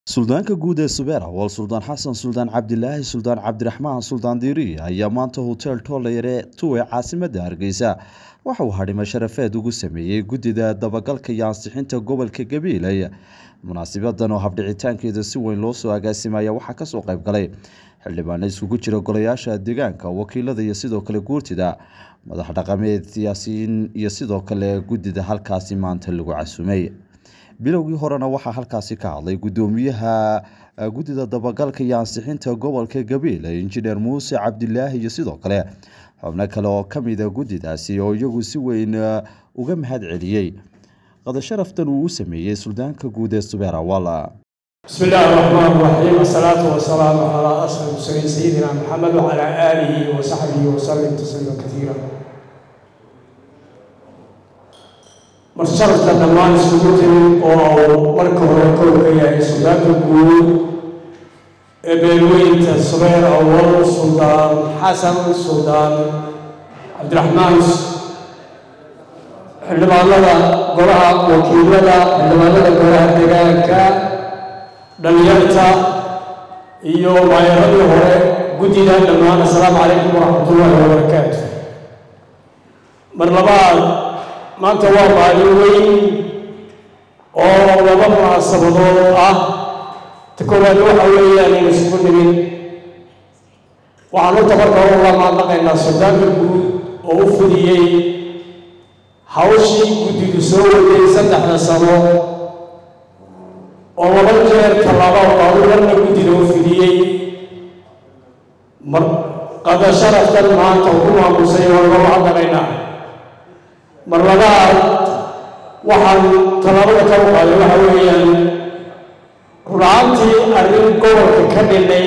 suldaanka guud ee subeer awal suldaan xasan suldaan cabdilaahi suldaan cabdiraxmaan suldaan diiri ayaa maanta hotel toolayare tuwe caasimada hargeysa waxa uu hadhimo sharafeed ugu sameeyey guddida dabagalka iyo ansixinta gobolka gabiiley munaasibadan oo habdhicitaankeeda si weyn loo soo agaasimaya waxaa kasoo qayb galay xildhibaano iskugu jira golayaasha deegaanka wakiilada iyo sidoo kale guurtida madax dhaqameed siyaasiyiin iyo sidoo kale guddida halkaasi maanta lagu casumay bilowgii horena waxaa halkaasi ka hadlay guddoomiyaha guddida dabagalka iyo ansixinta gobolka gabiile injineer muuse cabdilaahi iyo sidoo kale xubno kale oo kamida guddidaasi oo iyagu si weyn uga mahad celiyey qadasharaftan uu u sameeyey suldaanka guud ee subeer awal بسم الله الرحمن الرحيم الصلاة والسلام على أشرف المرسلين سيدنا محمد وعلى آله وصحبه وسلم تسليما كثيرا marsharafka dhammaan isugu timid oo marka hore kow ka yahay suldaanka guud ee beelweynta subeer awal suldaan xasan suldaan cabdiraxmaan xildhibaanada golaha wakiilada xildhibaanada golaha deegaanka dhalinyarta iyo maayaradii hore guddida dhammaan assalaamu calaykum waraxmatullaahi wabarakaatu mar labaad maanta waa maalin weyn oo laba munaasabadood ah ta koowaad waxa weeyaan in isugu nimin waxaan u tabarka uga maadnaqaynaa suldaanka guud oo u fudiyey hawshii guddidu soo waday saddexda sano oo laba jeer tallaaba qaadu marna guddida u fidiyey mar qada sharaftan maanta ugu maamusay waa uga macdaqaynaa mar labaad waxaan tallaabada ka u qaaday waxa weeyaan runaantii arrin gobolka ka dhinay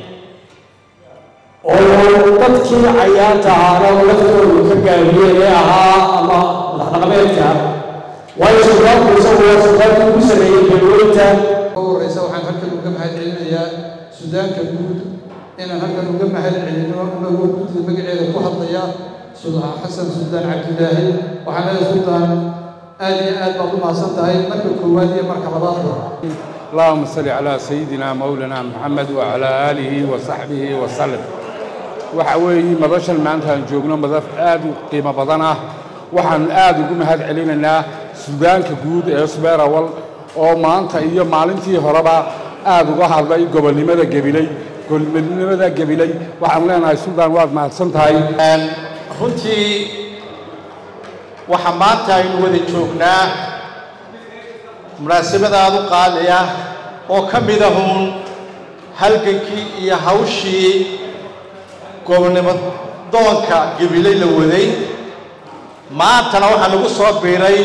oo dadkii cayaanta ahaana laftoodu ka gaabiyeen ee ahaa ama madaxdhaqameedka waayo suldaanku isagu waa suldaanku ugu sameeyey beelweynta ugu horeysa waxaan halkan uga mahad celinayaa sudaanka guud inaan halkan uga mahad celino anagoo guddida magaceeda ku hadlaya suldaan xasan suldaan cabdilaahi waxaan leedahay suldaan aad iyo aad baad u mahadsan tahay marka koowaad iyo marka labaadba اللهم صل على سيدنا مولانا محمد وعلى آله وصحبه وسلم waxa weeye madashan maanta aan joogno madaf aad u qiimo badan ah waxaan aad ugu mahad celinaynaa suudaanka guud ee subeer awal oo maanta iyo maalintii horeba aad uga hadlay gobolnimada gabiley gobolnimada gabiley waxaan leenahay suldaan waad mahadsan tahay runtii waxa maanta aynu wada joognaa munaasabadaad u qaadaya oo ka mid ahuun halgankii iyo hawshii gobonnimo doonka gabiley la waday maantana waxaa lagu soo biiray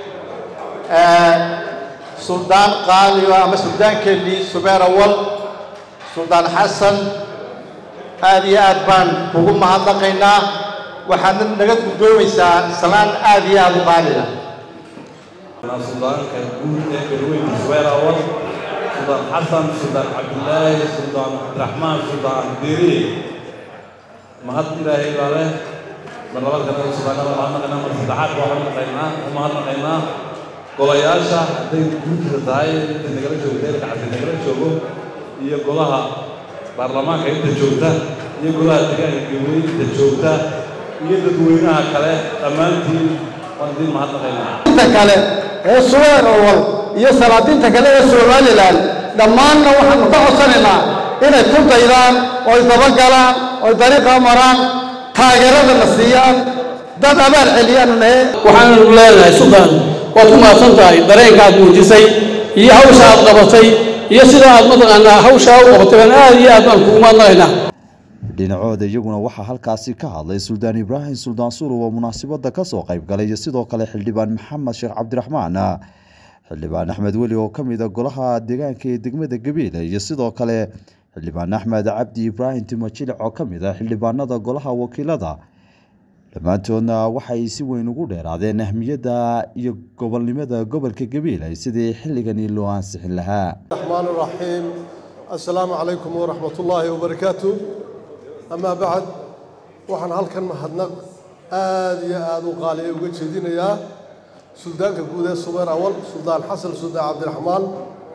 suldaan qaaliyo ama suldaankeenii subeer awal suldaan xasan aad iyo aad baan kugu mahadnaqaynaa waxaadna naga guddoomaysaa salaan aad iyo aad u qaaliya suldaanka guud ee galweynka subeer awal suldaan xasan suldaan cabdilaahi suldaan cabdiraxmaan suldaan diiri mahad ilaahay baa leh mar labaad kale suldaanada mahadnaqaynaa mar saddexaad baa mahadnaqaynaa u mahadnaqaynaa golayaasha hadday guurtida tahay inta nagala joogta ilka cabdi nagala joogo iyo golaha baarlamaanka inta joogta iyo golaha deegaanka galweyn inta joogta iyo dadweynaha kale dhammaantiin waan idin mahadnaqaynaa inta kale ee suweer awal iyo salaadiinta kale ee somalilan dhammaanna waxaanu ka codsanaynaa inay ku daydaan oy dabagalaan oy dariiqa maraan taageeradana siiyaan dad abaal celiyaanu nahe waxaanu leenahay suldaan waad ku mahadsan tahay dareenka aad muujisay iyo hawsha aad qabatay iyo sida aad mataqaanaa hawshaa u qabatay baan aad iyo aad baan kugu mahadnaqaynaa dhinacooda iyaguna waxaa halkaasi ka hadlay suldaan ibraahim suldaan suruw oo munaasabada kasoo qayb galay iyo sidoo kale xildhibaan maxamed sheekh cabdiraxmaan xildhibaan axmed weli oo kamid a golaha deegaanka ee degmada gabiile iyo sidoo kale xildhibaan axmed cabdi ibraahim timajilic oo kamid a xildhibaanada golaha wakiilada dhammaantoodna waxay si weyn ugu dheeraadeen ahmiyadda iyo gobolnimada gobolka gabiile sidii xilligani loo ansixin lahaa الرحمن الرحيم السلام عليكم ورحمة الله وبركاته أما بعد waxaan halkan mahadnaq aad iyo aad u qaaliya uga jeedinayaa suldaanka guud ee subeer awal suldaan xasan suldaan cabdiraxmaan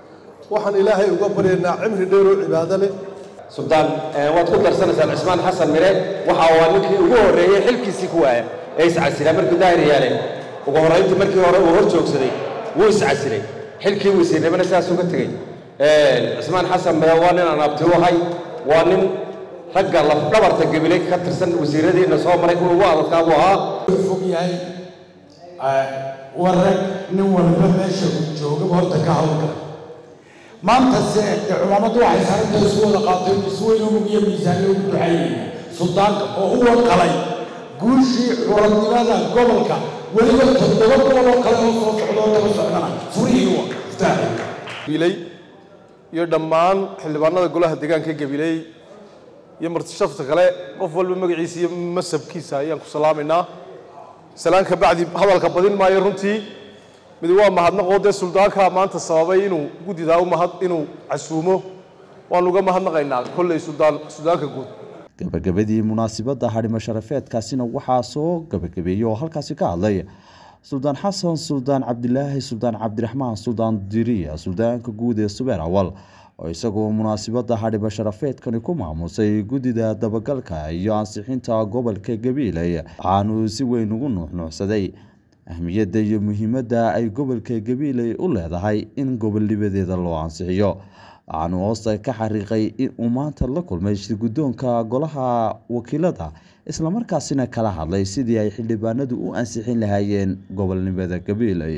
waxaan ilaahay uga baryaynaa cimri dheer oo cibaado leh suldaan waad ku darsanaysaan cismaan xasan mire waxa waa ninkii ugu horreeyey xilkiisii ku waaya ee iscasilaa markuu daahir yaale ugu horrayntii markii hore uu hor joogsaday wuu iscasilay xilkii wasiirnimana sidaas uga tegey cismaan xasan mire waa nin aan abti u ahay waa nin ragga lafdhabarta gabiley ka tirsan wasiiradiina soo maray kuwa ugu adadkaa buu ahaa fog yahay warag nin walba meesha uu joogaba horta ka hawlgala maantase de culammadu waxay saaranta isu wada qaateen isweyn umug iyo miisaanyo ugu duxayeen suldaanka oo u wanqalay guushii curadnimada gobolka weliba toddoba gobol oo kale oo soo socda oo daba socdana furihii wa iftaaxay gabiley iyo dhammaan xildhibaanada golaha deegaanka gabiley iyo martishafta kale qof walba magaciisa iyo masabkiisa ayaan ku salaamaynaa salaan ka bacdi hadalka badin maayo runtii mid waa mahadnaqoo dee suldaanka maanta sababay inuu guddidaa u mahad inuu casuumo waan uga mahadnaqaynaa kolley suldaan suldaanka guud gabagabadii munaasibadda hadhimo sharafeedkaasina waxaa soo gabagabeeyey oo halkaasi ka hadlay suldaan xasan suldaan cabdilaahi suldaan cabdiraxmaan suldaan diriya suldaanka guud ee subeer awal oo isagoo munaasibadda hadhimo sharafeedkani ku maamusay guddida dabagalka iyo ansixinta gobolka gabiiley waxaanuu si weyn ugu nuuxnuuxsaday ahmiyadda iyo muhiimadda ay gobolka gabiiley u leedahay in gobolnimadeeda loo ansixiyo waxaanu hoosta ka xariiqay in uu maanta la kulmay shirguddoonka golaha wakiilada islamarkaasina kala hadlay sidii ay xildhibaanadu u ansixin lahaayeen gobolnimada gabiiley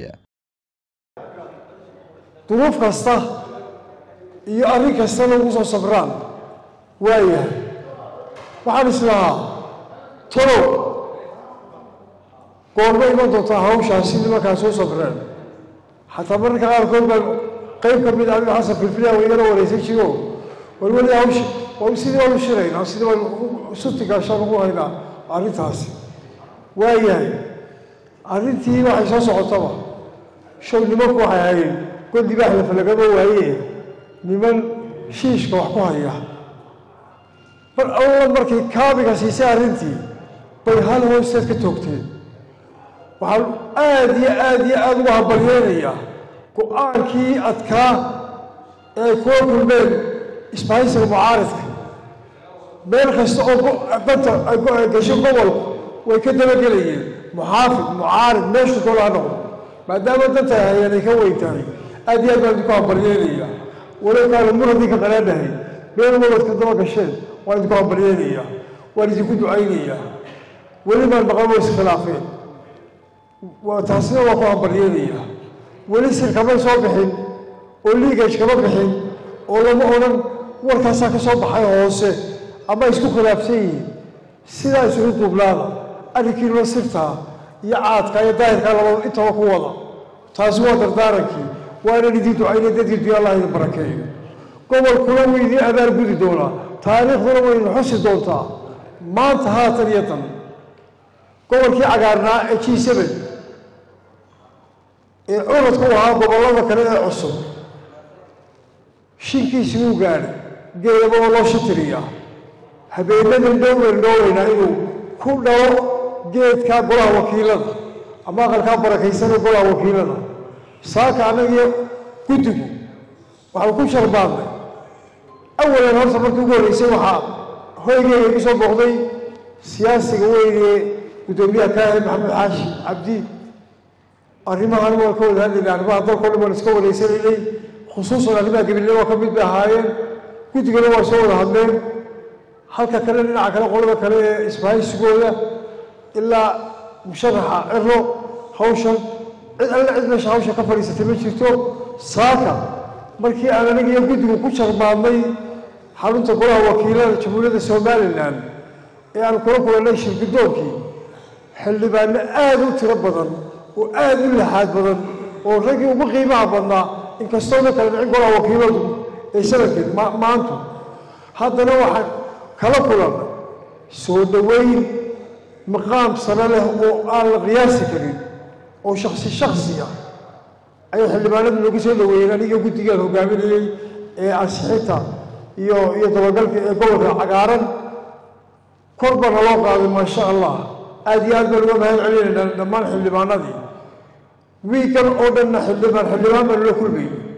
duruuf kasta iyo arrin kastana ugu soo sabraan waayahay waxaan islahaa tolow goorma iman doontaa hawshaasi nimankaa soo sabreen xataa mararka qaarkood baan qayb ka mid aniga xasan filfiliya waygana wareysan jiro war weli hawshi waa sidii baan u shiraynaa sidii baan suti gaashaan ugu haynaa arrintaasi waayahay arrintii waxay soo socotaba show nimanku waxay hayeen god libaax la falagama waaye niman shiishka wax ku haya mar alla markay kaabiga siisay arrintii bay hal hoosteed ka toogteen waxaan aada iyo aada iyo aada uga hambalyeynayaa go-aankii adkaa ee ay kuwa kulmeen isbahaysiga mucaaridka meel kasta oo danta ay gasho gobolku way ka dabagelayeen muxaafid mucaarid meeshu dola ha noqdo maadaama danta ay hayeen ay ka weyn tahay aada iyo aad baan idinku hambalyeynayaa walow kaana muradii ka qanaanahay meel waladka daba gasheen waan idinku hambalyeynayaa waan idinku ducaynayaa weli baan maqan way iskhilaafeen taasina waa ku hambalyeynayaa weli sir kama soo bixin oo liigaj kama bixin oo lama odhan warkaasaa ka soo baxay hoose ama isku khilaafsan yihiin sidaa isugu duubnaada arrinkiinula sirtaa iyo caadka iyo daahirkaa labada intaba ku wada taasi waa dardaarankii waa inaan idiin ducaynay dadkii dunya allah idin barakeeyo gobolkuna wuu idiin abaar gudi doonaa taariikhduna way idin xusi doontaa maanta haatan iyo dan gobolkii cagaarnaa ee g seven ee curadku ahaa gobollada kale ee cusub shinkiisi wuu gaadhay geedaba oo loo shitiriyaa habeenadan dhowran dhooweynaa inuu ku dhalo geedkaa golaha wakiilada ama aqalkaa barakaysanee golaha wakiilada saaka annagiyo guddigu waxaan ku sharbaadnay awalan horta markii ugu horreysay waxaa hoygeyga igu soo booqday siyaasiga weynee guddoomiyaha kaahe maxamed xaashi cabdi arrimahan waan ka wada hadlaynay arrimaha dalkao dhan waan iska wareysanaynay khusuusan arrimaha gabilnimo ka mid bay ahaayeen guddigana waa soo wada hadleen halka kale dhinaca kale qolada kale ee isbahaysigooda ilaa musharaxa ciro hawshan cid alle cid meesha hawsha ka fadhiisatay ma jirto saaka markii aan aniga iyo guddigu ku jarmaadnay xarunta golaha wakiilada jamhuuriyadda somalilan ee aan kula kulannay shirgudoonkii xildhibaano aada u tiro badan oo aada u laxaad badan oo raggii ugu qiimaha badnaa inkastoona kala dhicin golaha wakiiladu ee sanadkeed maantu haddana waxaan kala kulannay soo dhoweyn maqaam sano leh oo aan la qiyaasi karin oo shaksi shaksiya ayay xildhibaanadu noogu soo dhoweeyeen aniga guddigaan hogaaminayey ee ansixinta iyo iyo dabagalka ee gobolka cagaaran kor baa naloo qaaday maasha allah aada iyo aad baan uga mahad celinaynaa dhammaan xildhibaanadii wiigan oo dhanna xildhibaan xildhibaan baan nala kulmayay